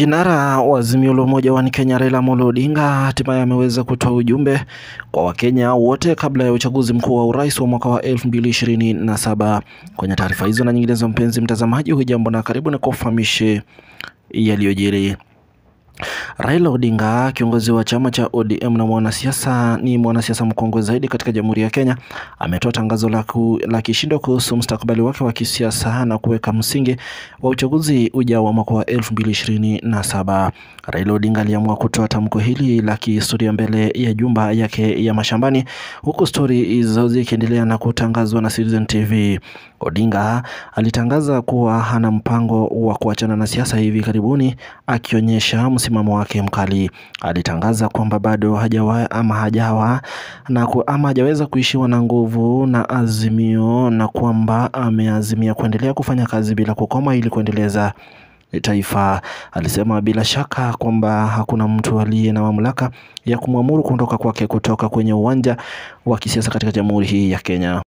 Kinara wa Azimio la Umoja wa Kenya Raila Amolo Odinga hatimaye ameweza kutoa ujumbe kwa Wakenya wote kabla ya uchaguzi mkuu wa urais wa mwaka wa 2027. Kwenye taarifa hizo na nyinginezo, mpenzi mtazamaji, hujambo na karibu na kufahamishe yaliyojiri. Raila Odinga, kiongozi wa chama cha ODM na mwanasiasa, ni mwanasiasa mkongwe zaidi katika Jamhuri ya Kenya, ametoa tangazo la, ku, la kishindo kuhusu mustakabali wake wa kisiasa na kuweka msingi wa uchaguzi ujao wa mwaka wa 2027. Raila Odinga aliamua kutoa tamko hili la kihistoria mbele ya jumba yake ya mashambani, huku stori hizo zikiendelea na kutangazwa na Citizen TV. Odinga alitangaza kuwa hana mpango wa kuachana na siasa hivi karibuni, akionyesha msimamo wake mkali. Alitangaza kwamba bado hajawa ama hajawa na ku, ama hajaweza kuishiwa na nguvu na Azimio na kwamba ameazimia kuendelea kufanya kazi bila kukoma ili kuendeleza taifa. Alisema bila shaka kwamba hakuna mtu aliye na mamlaka ya kumwamuru kuondoka kwake kutoka kwenye uwanja wa kisiasa katika jamhuri hii ya Kenya.